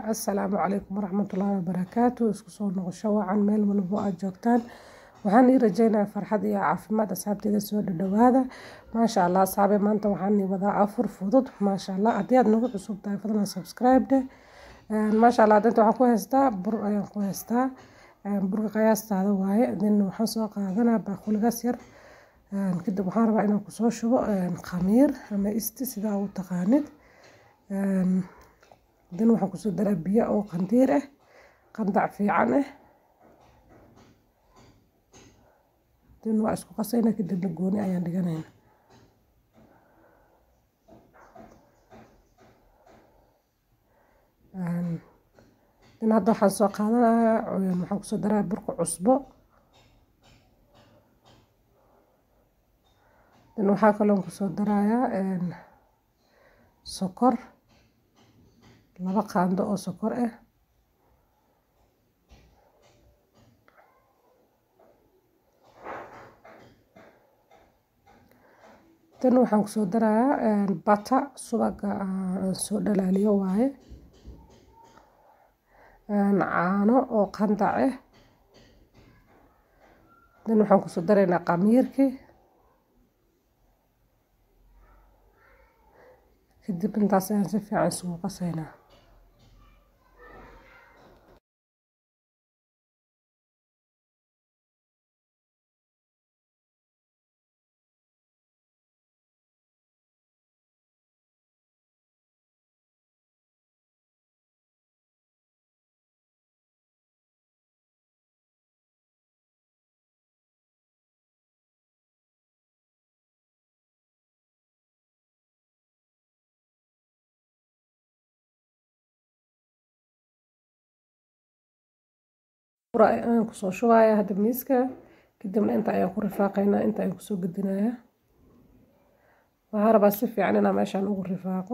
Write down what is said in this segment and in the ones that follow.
assalaamu calaykum waraxmatullaahi wabarakaatu isku soo noqosho wacan meel walbo aad joogtaan waxaan ii rajeynayaa farxad iyo caafimaad asxaabteyda soo dhadhawaada maasha allah asxaabe maanta waxaan ii wadaa afur fudud maasha allah haddii aad nagu cusub tahay fadlan subscribe dheh maasha allah danta waxaan ku haystaa bur ayaan ku haystaa burka qiyaastaada waaye din waxaan soo qaadanaa baaquligaas yar kadib waxaan rabaa inaan kusoo shubo khamiir ama isti sidaa u taqaanid din waxaan kusoo daraa biyo oo qandiir ah qandac fiican ah din waa isku qasayna kadibna gooni ayaan dhiganayna din hadda waxaan soo qaadanayaa waxaan kusoo daraa burka cusbo din waxaa kaloon kusoo darayaa sokor laba qaando oo sokor ah tan waxaan kusoo darayaa bata subaga soo dhalaaliyo waaye caano oo qandac ah dan waxaan kusoo daraynaa qamiirkii kadib intaas ayaan si fiican isugu qasaynaa ayaan kusoo shubaya hadda miiska kadibna inta ayaan ku rifaaqaynaa inta ayaan kusoo gedinayaa waxaan rabaa si fiican inaan meeshaan ugu rifaaqo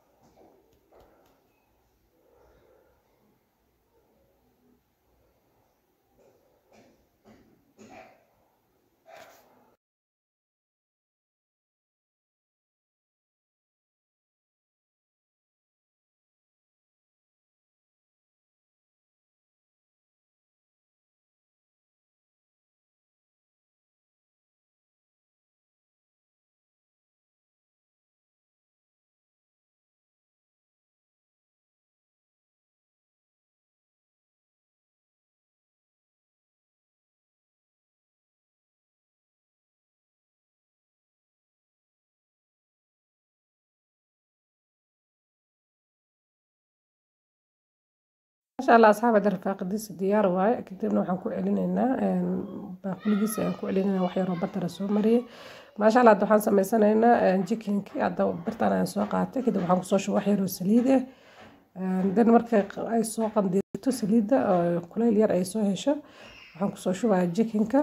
maasha allah asxaab hadda rifaaqadiisa diyaar waaye kadibna waxaan ku celinaynaa baaquligiisa ayaan ku celinaynaa wax yaroo batara soo mariyay maasha allah hadda waxaan sameysanaynaa jikinkii hadda birtaan ayaan soo qaatay kadib waxaan kusoo shubay wax yaroo saliid ah dan markay ay soo qandiirto saliidda kuleyl yar ay soo hesho waxaan kusoo shubayaa jikinka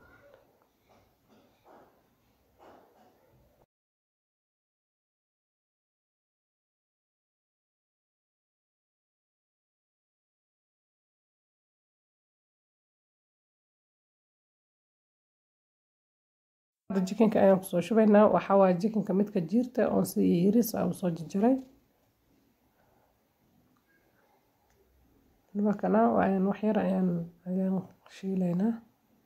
jikinka ayaan kusoo shubaynaa waxaa waaye jikinka midka jiirta oon si yiris aan usoo jarjaray nimankana waan wax yar ayaan ayaan shiilaynaa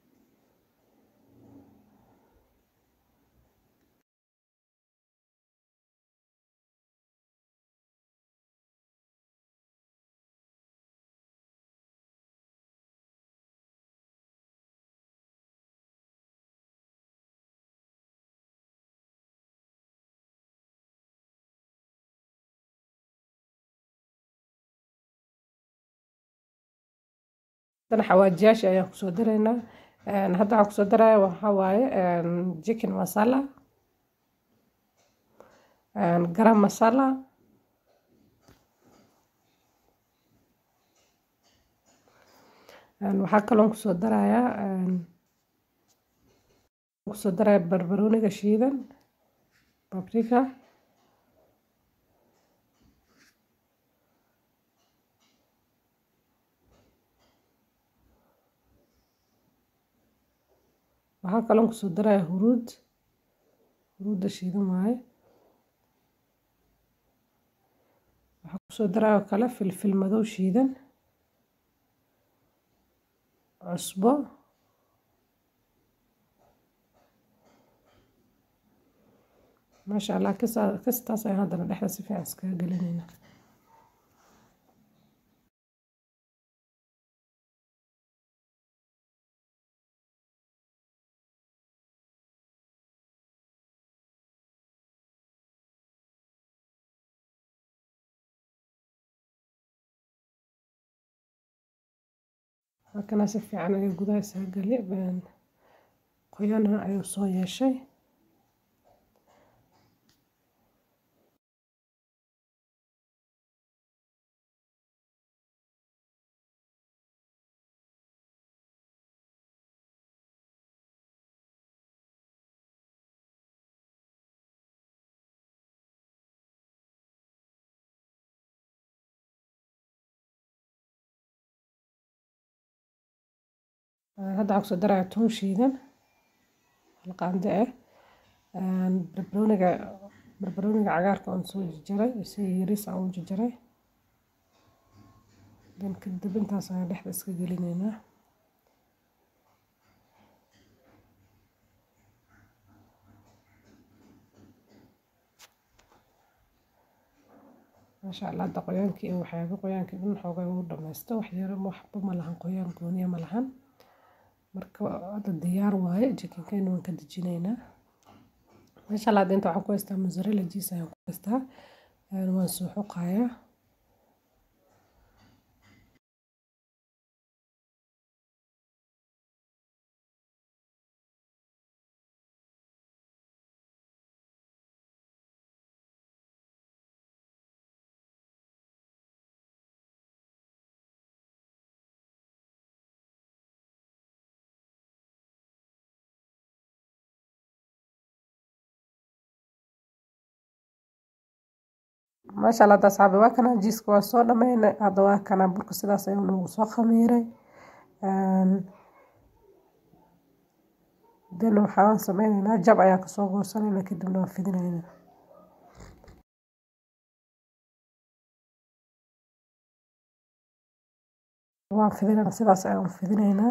dan xawaajiyaasha ayaan kusoo daraynaa hadda waxaan kusoo daraya waxaa waaye chicken masala garam masala waxaa kaloon kusoo darayaa kusoo daraya barbarooniga shiidan babrika waxaa kaloon kusoo daraya huruud huruudda shiidan waaye waxaa kusoo daraayo kale filfil madow shiidan cusbo maasha allah kastaas ayaan haddana dhexda si fiican iskaga gelinayna halkana si fiican ayuu gudaha isaga geli qoyana ayuu soo yeeshay hadda waxaan kusoo daraya toon shiidan hal qaando ah barbarooniga barbarooniga cagaarka aan soo jarjaray si yariis aan u jarjaray dan kadib intaas ayaan dhexda iska gelinaynaa maasha allah hadda qoyaankii iyo waxyaaba qoyaankii dhan xoogay ugu dhamaysto waxyaro waxba ma lahan qoyaan gooniya ma lahan marka hadda diyaar waaye jikinkayna waan ka dejinaynaa meesha laad inta waxaan ku haystaa mozzarella cheese ayaan ku haystaa waan soo xoqayaa maasha allah hadda asxaabi waa kana jiiska waa soo dhameynay hadda waa kana burka sidaas ayuu nagu soo khamiiray dan waxaan sameyneynaa jab ayaan kasoo goosanayna kadibna waan fidinaynaa waan fidinayna sidaas ayaan fidinaynaa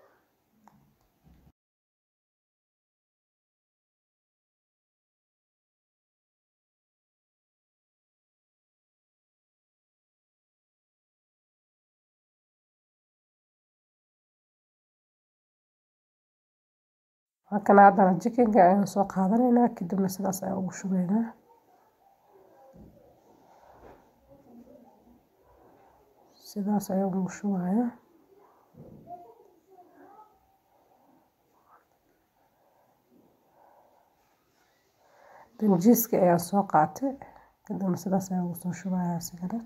halkana haddana jikinka ayaan soo qaadanaynaa kadibna sidaas ayaan ugu shubaynaa sidaas ayaan ugu shubayaa danjiiska ayaan soo qaatay kadibna sidaas ayaan ugu soo shubayaa isigana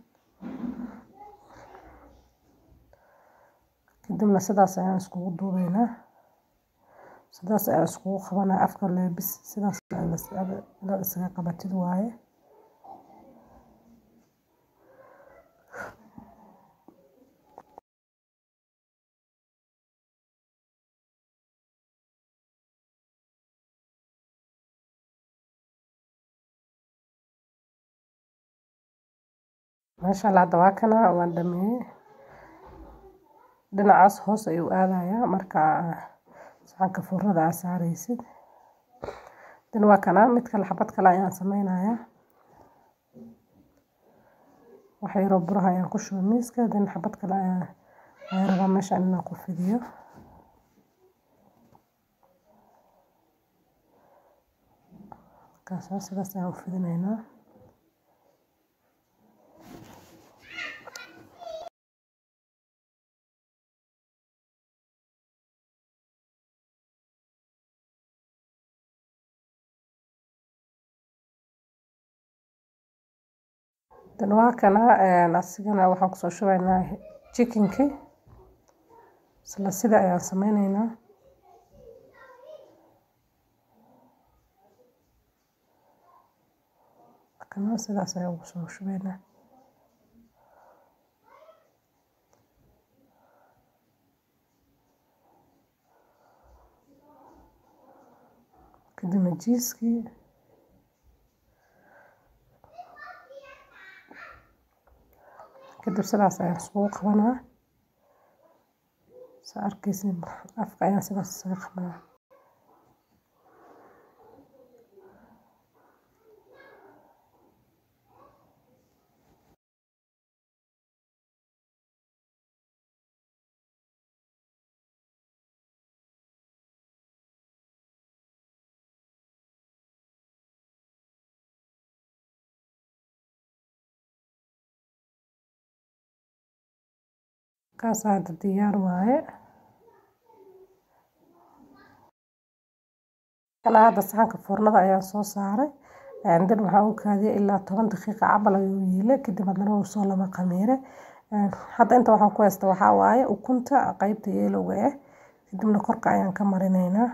kadibna sidaas ayaan iskugu duubaynaa sidaas ayaan iskugu qabanaya afka leebis sidaas inaad isaga qabatid waaye maasha allah hadda waa kana waan dhameeyey dhinacaas hoos ayuu aadayaa marka saxanka furada aa saaraysid dan waa kana mid kale xabad kale ayaan sameynayaa wax yaroo buraha ayaan ku shuba miiska dan xabad kale ayaan ayaan rabaa meeshaan inaan ku fidiyo markaasa sidaas ayaan u fidinaynaa dan waa kana asigana waxaan kusoo shubaynaa jikinkii isla sida ayaan sameyneynaa kana sidaas ayaan ugu soo shubaynaa kadibna jiiskii kadib sidaas ayaan iskugu qabanaa saa arkeysin afka ayaan sidaas isaga qabanaa kaas hadda diyaar waaye kana hadda saxanka foornada ayaan soo saaray dan waxaan u kaadiyay ilaa toban daqiiqa camal ayuu yiilay kadib haddana wuu soo lama khamiire hadda inta waxaan ku haysta waxaa waaye ukunta qeybta yeelowga ah kadibna korka ayaan ka marineynaa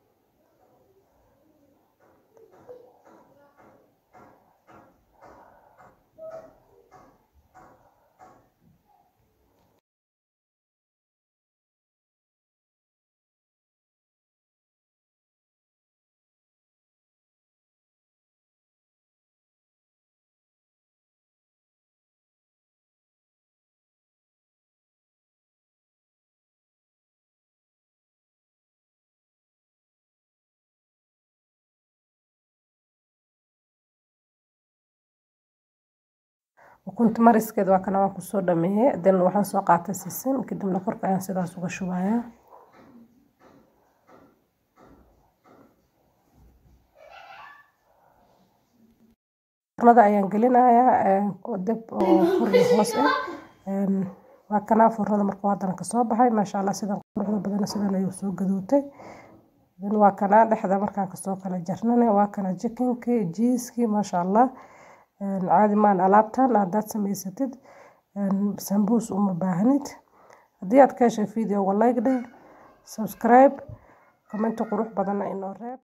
ukunta mariskeeda waa kana waan kusoo dhameeyey dan waxaan soo qaatay sisin kadibna korka ayaan sidaas uga shubayaa foornada ayaan gelinayaa dab oo kor iyo hoos ah waa kana foornada markuu haddana kasoo baxay maasha allah sidan quruxda badan sidan ayuu soo gaduutay dan waa kana dhexda markaan kasoo kala jarnana waa kana jikinkii jiiskii maasha allah caadi maan alaabtan haddaad samaysatid sambuus uma baahnid haddii aad ka heshay videoga like dheh subscribe commenti qurux badanna inoo reeb